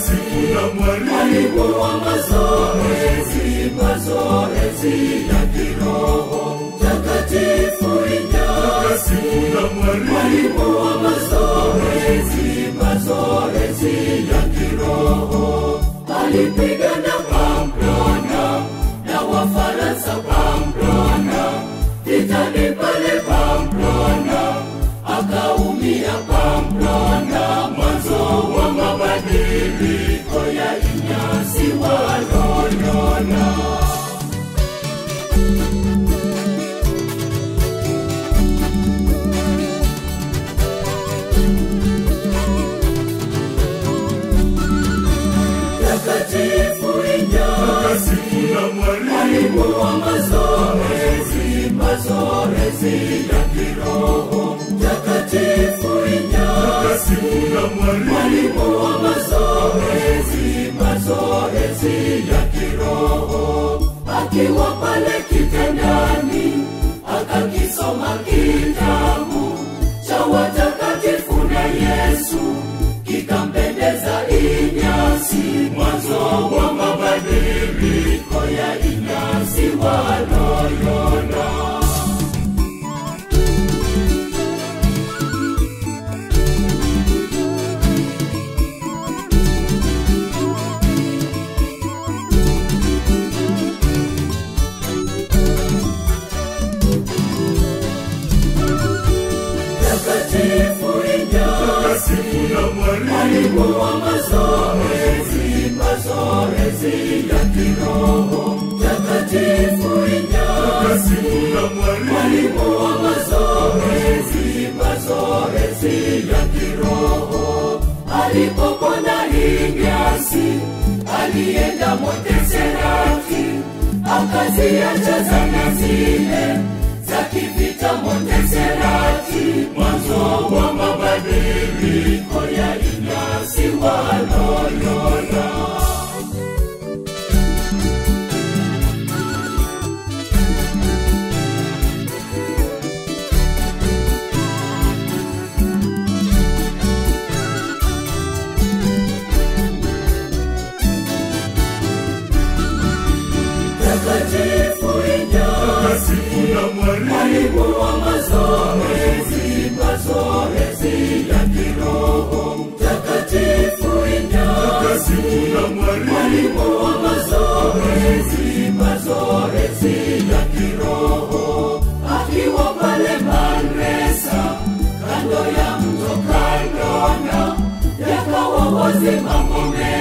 takatifu na mwalimu mwalimu wa mazoezi, mazoezi ya kiroho. Takatifu Inyasi, takatifu na mwalimu mwalimu wa mazoezi, mazoezi ya kiroho. Alipigana Pamplona na Wafaransa Pamplona, vitani pale Pamplona, akaumia Pamplona, mwanzo wa mabadiliko ya Inyasi wa Loyola. Takatifu Inyasi, takatifu na mwalimu mwalimu wa mazoezi, mazoezi ya kiroho. Takatifu Inyasi, takatifu na mwalimu mwalimu wa mazoezi, mazoezi ya kiroho. Akiwa pale kitandani, akakisoma kitabu cha watakatifu na Yesu, kikampendeza Inyasi, mwanzo wa mabadiliko ya Inyasi wa Loyola. Takatifu Inyasi, takatifu na mwalimu mwalimu wa mazoezi, mazoezi ya kiroho. Takatifu Inyasi, takatifu na mwalimu mwalimu wa mazoezi, mazoezi ya kiroho. Alipokwenda Inyasi, alienda Monteserati, akaziacha zana zile za kivita Monteserati, mwanzo wa mabadiliko ya Inyasi wa Loyola. Takatifu Inyasi, takatifu na mwalimu mwalimu wa mazoezi, mazoezi ya kiroho. Takatifu Inyasi, takatifu na mwalimu mwalimu wa mazoezi, mazoezi ya kiroho. Akiwa pale Manresa, kando ya mto Kandona, yakawa wazi mambo mengi